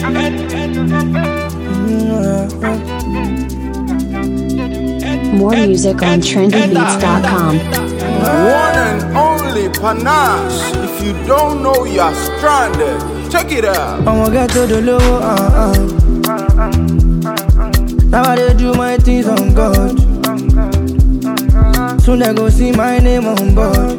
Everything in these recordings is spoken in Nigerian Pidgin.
More music on trendybeats.com. One and only panache. If you don't know, you're stranded. Check it out. I'ma get to the low, uh, uh. Now I dey do my things on God. Soon they go see my name on board.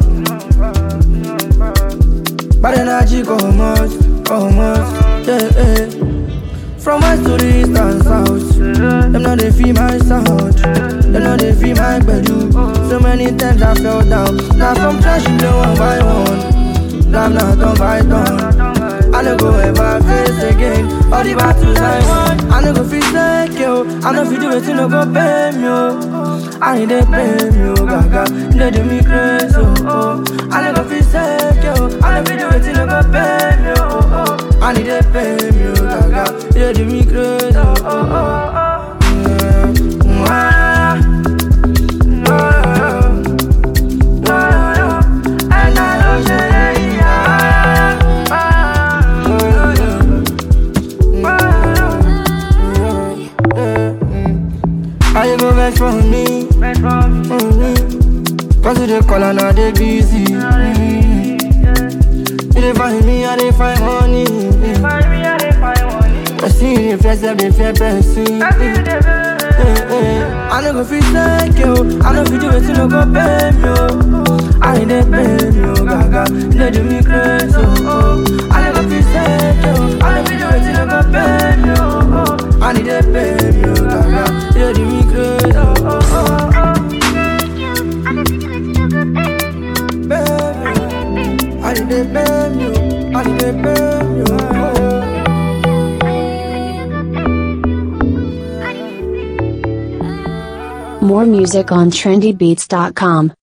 Bad energy come out, come out, yeah, yeah. From west to the east and south, them know they feel my sound. Them know they feel my bedu. So many times I fell down. Now from trash you know one by one. Now I'm not done by done. I no go ever face again. All the battles I won, I no go feel like yo. I no fit do it, no go pay me yo. I need they pay me yo, gaga. They do me crazy oh. oh. I no go feel like yo. I no fit do it, no go pay me yo. Oh, oh. I need they pay me yo, gaga. They do me crazy oh. oh, oh, oh. Mm, mm, ah. No, no, no, no. And I don't say yeah, ah, no, no, no. How you go vex for me? Mm-hmm. Cause you dey call and I dey busy. Mm-hmm. You dey find me, I dey find money. I see you dey flex, I dey fear person. Eh, eh. I no go fit like you. I no fit do it, you no go pay me. Oh. I need they pay me, oh, gaga. They do me crazy, oh, oh. I no go fit like you. I no fit do it, you no go pay me, oh, oh. I need they pay me, oh, gaga. They do me crazy, oh, oh, oh, oh. Baby, I need they pay me, oh. I need they pay me, oh, oh. More music on trendybeats.com.